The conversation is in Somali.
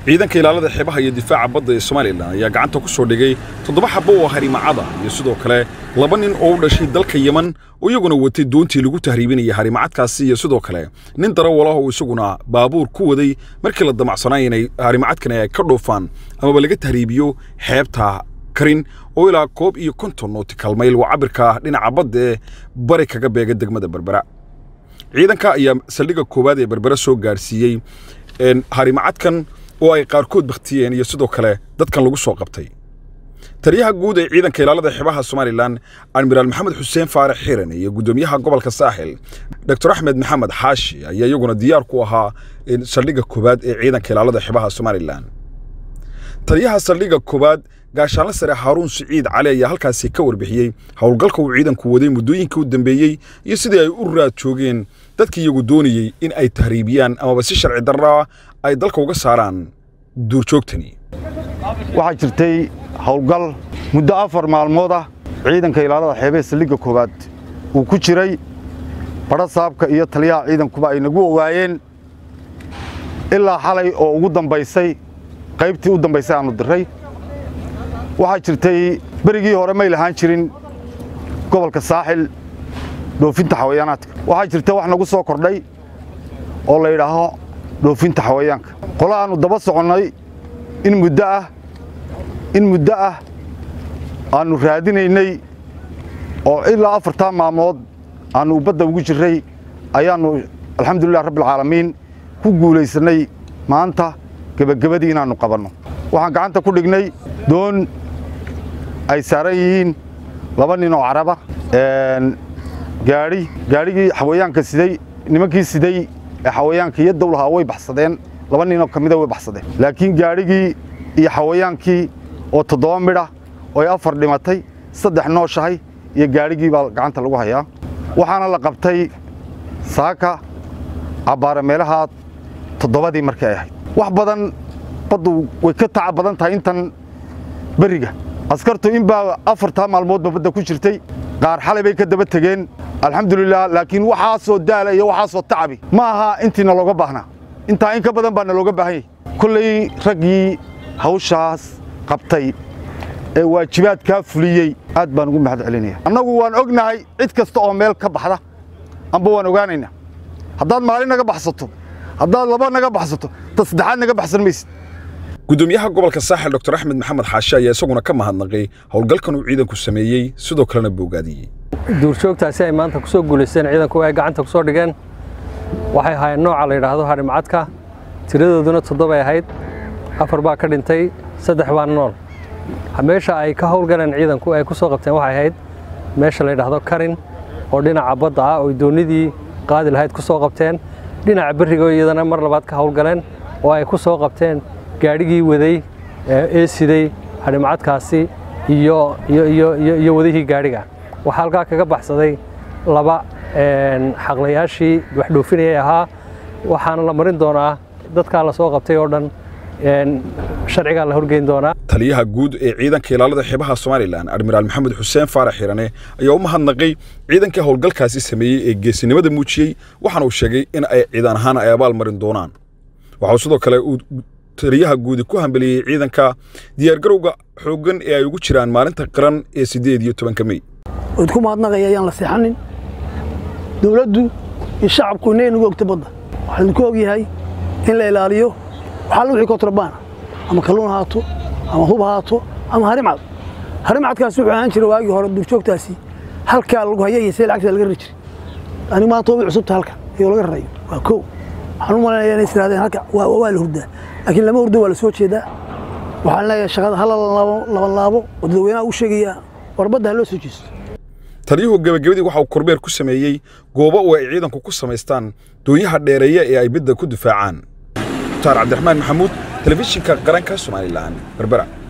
ciidanka ilaalada xeebaha iyo difaaca badda ee somalilan ayaa gacanta ku soo dhigay toddoba xabbo oo harimacada iyo sidoo kale laba nin oo u dhashay dalka yeman oo iyaguna watay doontii lagu tahriibinaya harimacadkaasi iyo sidoo kale nin darawalaha oo isaguna baabuur ku waday markii la damacsanay inay harimacadkani ay ka dhoofaan amaba laga tahriibiyo xeebta karin oo ilaa koob iyo konton nootikal mayl waa cabirka dhinaca badda ee bari kaga beega degmada berbera ciidanka ayaa saldhigga koowaad ee berbera soo gaadhsiiyey harimacadkan oo ay qaarkood bakhtiyeen iyo sidoo kale dadkan lagu soo qabtay taliyaha guud ee ciidanka ilaalada xeebaha somalilan admiraal maxamed xuseen faarax xiran iyo guddoomiyaha gobolka saaxil doctor axmed maxamed xaashi ayaa iyaguna diyaar ku ahaa saldhigga koowaad ee ciidanka ilaalada xeebaha somalilan taliyaha saldhigga koowaad gaashaanle sare haaruun siciid cali ayaa halkaasi ka warbixiyey howlgalka uu ciidanku waday muddooyinkii u dambeeyey iyo sidii ay u raad joogeen dadkii iyagu doonayey in ay tahriibiyaan amaba si sharci darraa ay dalka uga saaraan duurjoogtani waxaa jirtay howlgal muddo afar maalmood ah ciidanka ilaalada xeebee saldhigga koowaad uu ku jiray badha saabka iyo taliyaha ciidankuba ay nagu ogaayeen ilaa xalay oo ugu dambaysay qaybtii u dambaysay aanu diray waxaa jirtay berigii hore may lahaan jirin gobolka saaxil dhoofinta xawayaanaadka waxaa jirta wax nagu soo kordhay oo la yidhaaho dhoofinta xawayaanka qolo aannu daba soconnay in muddo ah in muddo ah aannu raadinaynay oo ilaa afartaa maalmood aannu badda ugu jirray ayaannu alxamdulilah rabbialcaalamiin ku guulaysannay maanta gebagabadii inaannu qabanno waxaan gacanta ku dhignay doon ay saaran yihiin laba nin oo caraba gaadhi gaadhigii xawayaanka siday nimankii siday ee xawayaanka iyo dawlahaa way baxsadeen laba ninoo ka mida way baxsadeen laakiin gaadhigii iyo xawayaankii oo toddoba midha oo ay afar dhimatay saddex nooshahay iyo gaadhigii baa gacanta lagu hayaa waxaana la qabtay saaka cabbaare meelahaa toddobadii markii ay ahayd wax badan baddu way ka taca badan tahay intan berriga askartu in baa afartaa maalmoodba badda ku jirtay qaar xalay bay ka daba tegeen alxamdulilah laakiin waxaasoo daala iyo waxaasoo tacabi ma aha intiina looga baahnaa intaa in ka badan baa na looga baahan yahy kolley raggii hawshaas qabtay ee waajibaadkaa fuliyey aad baan ugu mahad celinaya annagu waan ognahay cid kasta oo meel ka baxda amba waan ogaanaynaa haddaad maalin naga baxsato haddaad laba naga baxsato ta saddexaad naga baxsan maysid guddoomiyaha gobolka saaxil doctor axmed maxamed xaashi ayaa isaguna ka mahadnaqay howlgalkan uu ciidanku sameeyey sidoo kalena boogaadiyey duurjoogtaasi ay maanta ku soo guulaysteen ciidanku ay gacanta ku soo dhigeen waxay ahaayeen nooca la yidhaahdo harimacadka tiradooduna toddobay ahayd afar baa ka dhintay saddex baa nool meesha ay ka howlgaleen ciidanku ay ku soo qabteen waxay ahayd meesha la yidhaahdo karin oo dhinaca badda ah oo doonidii qaadi lahayd ku soo qabteen dhinaca berrigo iyadana mar labaad ka howlgaleen oo ay ku soo qabteen gaadhigii waday ee siday harimacadkaasi iyo wadihii gaadhiga waxaa halkaa kaga baxsaday laba xaqlayaashii wax dhoofinayay ahaa waxaana la marin doonaa dadkaa la soo qabtay oo dhan sharcigaa la horgeyn doonaa taliyaha guud ee ciidanka ilaalada xeebaha somalilan admiraal maxamed xuseen faarax xirane ayaa u mahadnaqay ciidankii howlgalkaasi sameeyey ee geesinimada muujiyey waxaana uu sheegay in ay ciidan ahaan ay abaal marin doonaan waxau sidoo kale uu taliyaha guudi ku hambeliyey ciidanka diyaargarowga xooggan ee ay ugu jiraan maalinta qaran ee siddeed iyo tobanka mey waad ku mahadnaqaya ayaan la seexanin dowladdu iyo shacabku inay nagu ogta badda waxaa idinku og yahay in la ilaaliyo waxaa la wixii kontrabaana ama kalluun haato ama hub haato ama harimcad harimcadkaasi wuxuu ahaan jiray waagii hore duurjoogtaasi halkaa lagu haya iyo see lacagta laga rari jiray anigu maanta way cusubta halkan iyoo laga rarayo waa kow waxaan u malaynayaa inay istiraadeen halka waa la hurdaa laakiin lama hurdo waa la soo jeedaa waxaan leeyahay shaqada hala laban laabo oo dadweynaha u sheegayaa warbadda ha loo soo jeesto taliyuhu gebagabadii waxa uu kormeer ku sameeyey goobo oo ay ciidanku ku samaystaan doonyaha dheereeya ee ay midda ku difaacaan mukhtaar cabdiraxmaan maxamuud telefishinka qaranka somalilan berbera